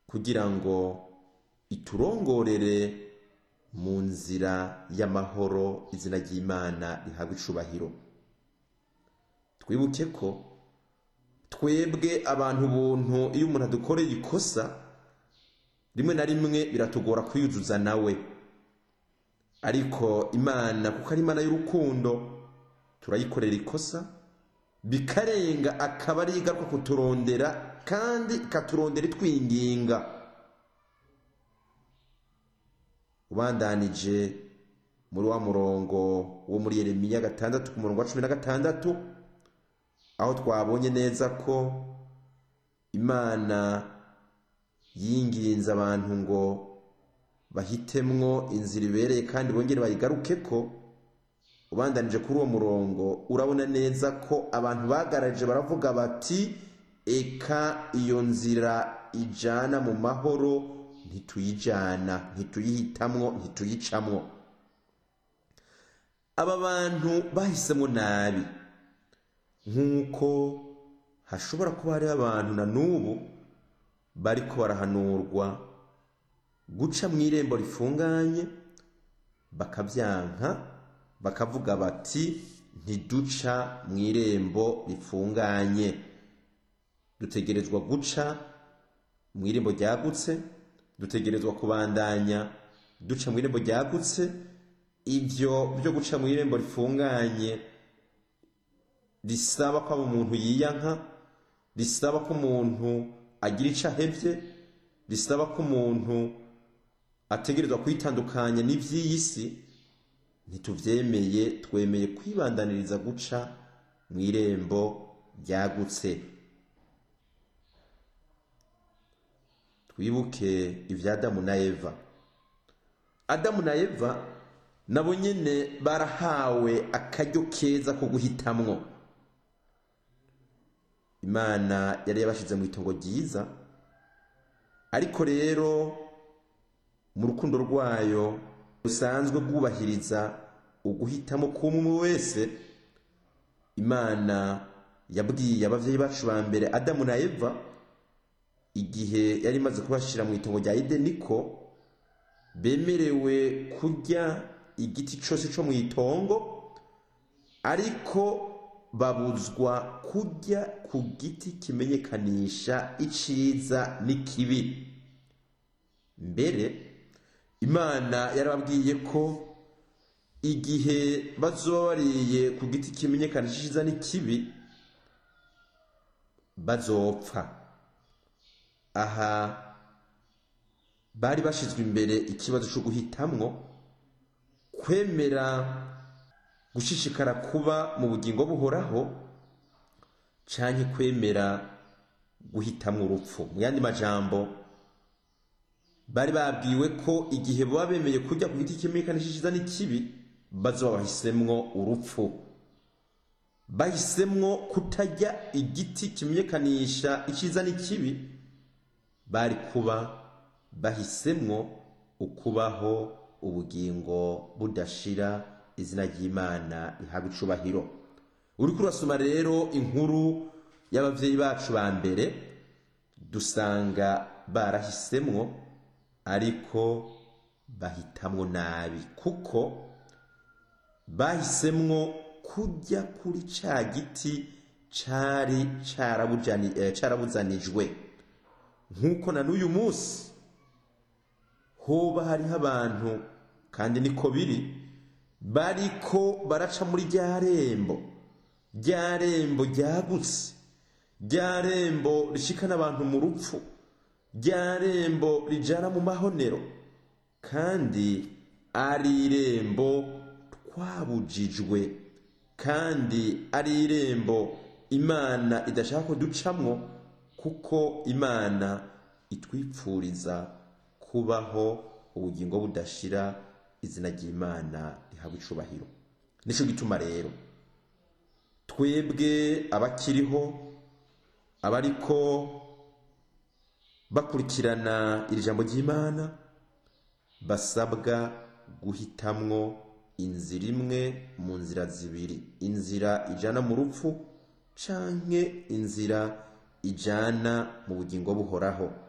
kugira ngo iturongorere mu nzira y'amahoro izina ry'imana rihabwa icubahiro twibuke ko twebwe abantu buntu iyo umuntu adukoreye ikosa rimwe na rimwe biratugora kwiyuzuza nawe ariko imana kuko ari imana y'urukundo turayikorera ikosa bikarenga akaba ari igaruka kuturondera kandi ikaturondera itwinginga ubandanije muri wa murongo wo muri yeremiya gatandatu ku murongo wa cumi na gatandatu aho twabonye neza ko imana yinginze abantu ngo bahitemwo inzira ibereye kandi bongere bayigaruke ko ubandanije kuri uwo murongo urabona neza ko abantu bagaraje baravuga bati eka iyo nzira ijana mu mahoro ntituyijana ntituyihitamwo ntituyicamwo aba bantu bahisemo nabi nk'uko hashobora kuba hariho abantu na n'ubu bariko barahanurwa guca mu irembo rifunganye bakabyanka bakavuga bati ntiduca mu irembo rifunganye dutegerezwa guca mu irembo ryagutse dutegerezwa kubandanya duca mu irembo ryagutse ibyo byo guca mu irembo rifunganye risaba ko umuntu yiyanka risaba ko umuntu agira icyo ahebye risaba ko umuntu ategerezwa kwitandukanya n'iby'iyi si ntitubyemeye twemeye kwibandaniriza guca mu irembo ryagutse twibuke ibya adamu na eva adamu na eva nabo nyine barahawe akaryo keza ko guhitamwo imana yari yabashyize mu itongo ryiza ariko rero mu rukundo rwayo rusanzwe rwubahiriza uguhitamo k'umwe wese imana yabwiye ababyeyi bacu ba mbere adamu na eva igihe yari imaze kubashyira mu itongo rya edeni ko bemerewe kurya igiti cyose cyo mu itongo ariko babuzwa kurya ku giti kimenyekanisha iciza n'ikibi mbere imana yarababwiye ko igihe bazoba bariye ku giti kimenyekanisha iciza n'ikibi bazopfa aha bari bashyizwe imbere ikibazo cyo guhitamwo kwemera gushishikara kuba mu bugingo buhoraho cyangwa kwemera guhitamo urupfu mu yandi majambo bari babwiwe ko igihe baba bemeye kujya ku giti kimenyekanisha icyiza n'ikibi bazoba bahisemwo urupfu bahisemwo kutajya igiti kimenyekanisha icyiza n'ikibi bari kuba bahisemwo ukubaho ubugingo budashira izina ry'imana rihabwa icubahiro uri kurasoma rero inkuru y'ababyeyi bacu ba mbere dusanga barahisemwo ariko bahitamwo nabi kuko bahisemwo kujya kuri ca giti cari carabuzanijwe nk'uko na n'uyu munsi hoba hariho abantu kandi niko biri bariko baraca muri rya rembo rya rembo ryagutse rya rembo rishikana abantu mu rupfu rya rembo rijana mu mahonero kandi ari irembo twabujijwe kandi ari irembo imana idashaka ko ducamwo kuko imana itwipfuriza kubaho ubugingo budashira izina ry'imana rihabwa icubahiro nicyo gituma rero twebwe abakiriho abariko bakurikirana iri jambo ry'imana basabwa guhitamwo inzira imwe mu nzira zibiri inzira ijana mu rupfu canke inzira ijana mu bugingo buhoraho